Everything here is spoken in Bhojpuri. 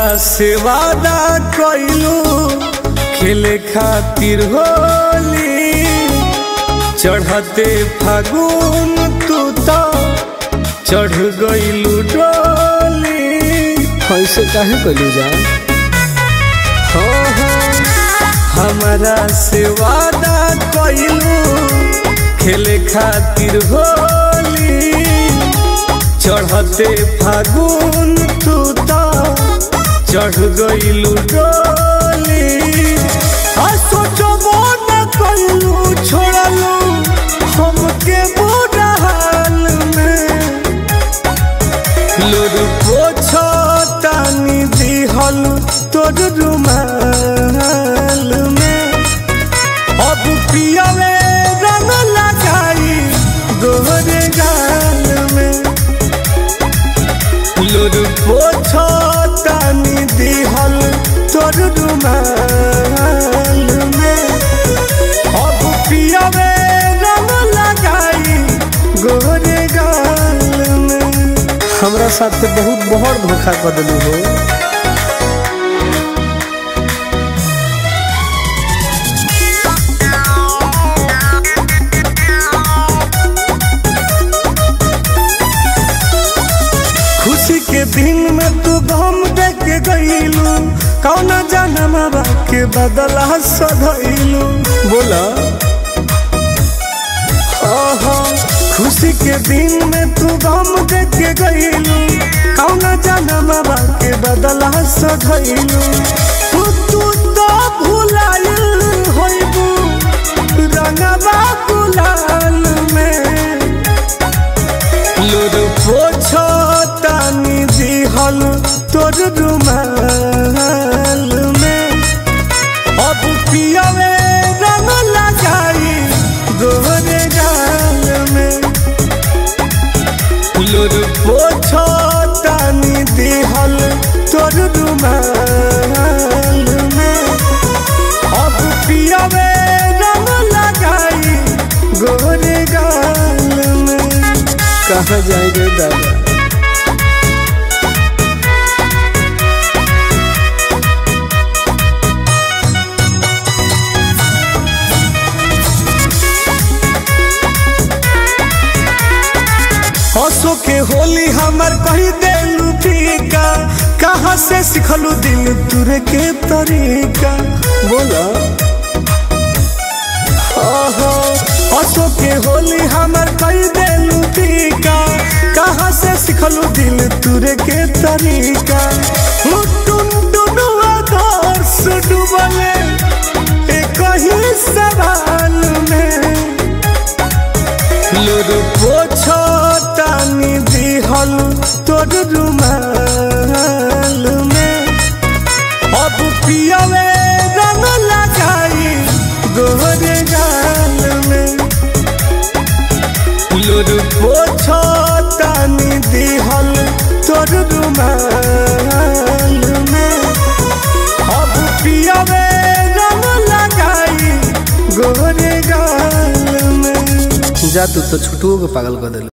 से वादा कइलू खेले खातिर होली चढ़ते फागुन तू तो चढ़ गइलू डोली ऐसे काहे कलू जा हो हो हमारा से वादा कइलू खेले खातिर होली चढ़ते फागुन तू तो चढ़ गइलू डोली आ सोचबो न कइलू छोड़लू हमके बुरा हाल में लोर पोछो तानी दिहल तोर रुमाल में अब पियवे रंग लगाई गोरे गाल में लोर पोछो तानी दिहल तोर रुमाल में अब पियवे रंग लगाई गोरे गाल में हमरा साथ तो बहुत बड़ धोखा कर दिलू हो खुशी के दिन में तू गम देख के गईलू कौना जन्म के बदला सधैलू बोला ओहो खुशी के दिन में तू गम देख के गईलू कौना जन्म के बदला सधैलू तू तू तो भुलाइल होइबू रंगवा गुलाल में लोर पोछो तानी दिहल तोर रुमाल में अब पियवे रंग लगाई गोरे गाल में लोर पोछो तानी दिहल तोर रुमाल में अब पियवे रंग लगाई गोरे गाल में कहाँ जाए रे दादा हंसो के होली हमर कही देलू फीका कहाँ से सिखलू दिल तुरे के तरीका बोला ओहो हंसो के होली हमर कही देलू फीका कहाँ से सिखलू दिल तुरे के तरीका टुन टुन आदर्श डूबले एक ही सवाल में लोर पोछो तानी दिहल तोर रुमाल में अब पियवे रंग लगाई गोरे गाल में लोर पोछो तानी दिहल तोर रुमाल में अब पियवे रंग लगाई गोरे गाल में जा तू तो छुटुओ के पागल कर दिल